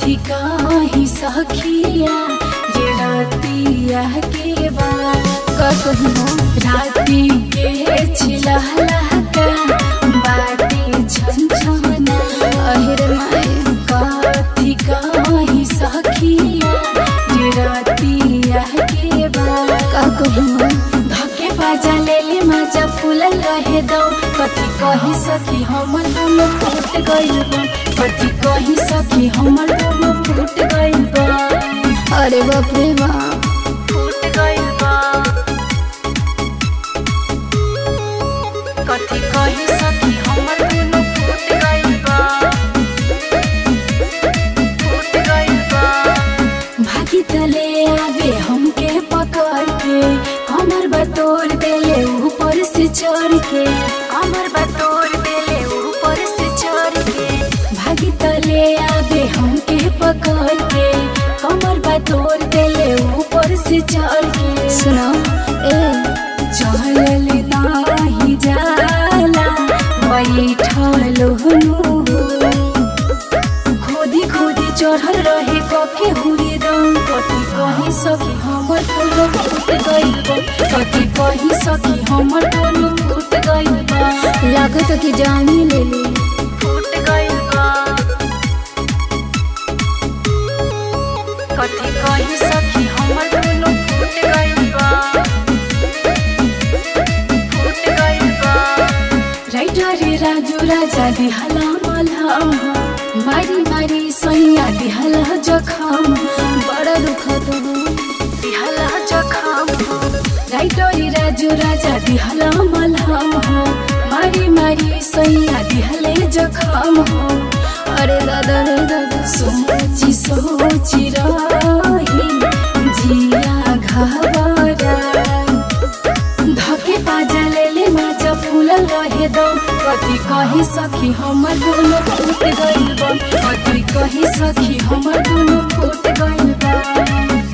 कथी कही सखिया जे रातिया के बाद का कहूँ राती के छिलहलहका बाटे छन छना अहिर माए कथी कही सखिया जे रातिया के बाद का कहूँ धके बाजा लेले माजा फूलल रहे दो कथी कही सखी हमर दोनों फूट गइल बा कथी कही सखी हमर दोनों फूट गइल बा अरे बाप रे बाप फूट गइल बा कथी कही सखी हमर दोनों फूट गइल बा फूट गइल बा भागी तले आवे हमके पकड़ के हमर बतोर देले ऊपर से चढ़ के हमर बतोर देले ऊपर से चढ़ के भागी तले आवे हमके पकड़ के हमर बतोर देले ऊपर से चढ़ के सुनो ए चलल नाही जाला बैठल हुनु खोदी खोदी चढ़ल रहे कके हुरी दम कथी कही सकी हमर टोलो फूट गइल बा कथी कही सकी हमर टोलो फूट गइल बा लागत कि जानी ले ली फूट गइल बा कथी कही सकी हमर टोलो फूट गइल बा फूट गइल बा राइटर राजू राजा दिहला मलहम मारी मारी सैया दिहला जखम बड़ा दुखत हो दिहला जखम राइटर राजू राजा दिहला मलहम हो मारी मारी सैया दिहले जखम हो अरे दादा रे दादा सोची सोची रही जिया घबरा धके बाजा लेले माजा फूलल रहे दम कथी कही सखी हमर दोनों फूट गइल बा कथी कही सखी हमर दोनों फूट गइल बा